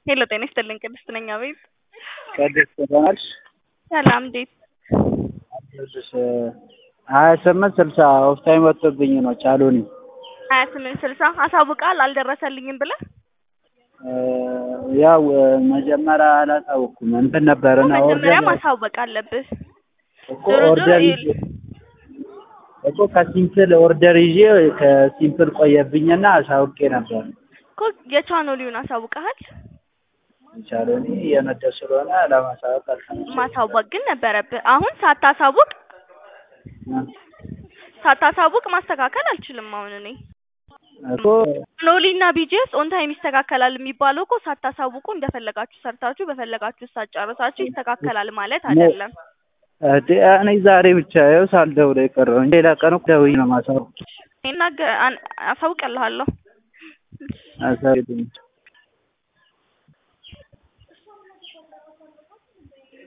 ሄሎ ጤና ይስጥልኝ ቅድስት ነኝ አቤት ቅድስት ደህና ነሽ? ሰላም እንዴት አለሁልሽ ሀያ ስምንት ስልሳ ኦፍ ታይም ወጥቶብኝ ነው ቻሉኒ ሀያ ስምንት ስልሳ አሳውቃል አልደረሰልኝም ብለህ ያው መጀመሪያ አላሳወኩም እንትን ነበርና መጀመሪያ ኦርደር ማሳወቅ አለብህ እኮ ዞሮ ዞሮ ኦርደር ይዤ ይኸውልህ እኮ ከሲምፕል ኦርደር ይዤ ከሲምፕል ቆየብኝና አሳውቄ ነበር። እኮ የቻኖሊውን አሳውቀሃል ቻሉኒ እየነዳ ስለሆነ ለማሳወቅ አልተመቸኝም። ማሳወቅ ግን ነበረብህ አሁን ሳታሳውቅ ሳታሳውቅ ማስተካከል አልችልም አሁን እኔ እኮ ኖሊ እና ቢጂኤስ ኦን ታይም ይስተካከላል የሚባለው እኮ ሳታሳውቁ እንደፈለጋችሁ ሰርታችሁ በፈለጋችሁ ሰዓት ጨርሳችሁ ይስተካከላል ማለት አይደለም። እንዴ እኔ ዛሬ ብቻ ይኸው ሳልደውል የቀረው ሌላ ቀን እኮ ደውዬ ነው የማሳውቅ ይናገ- አን- አሳውቅልሃለሁ አሳውቂኝ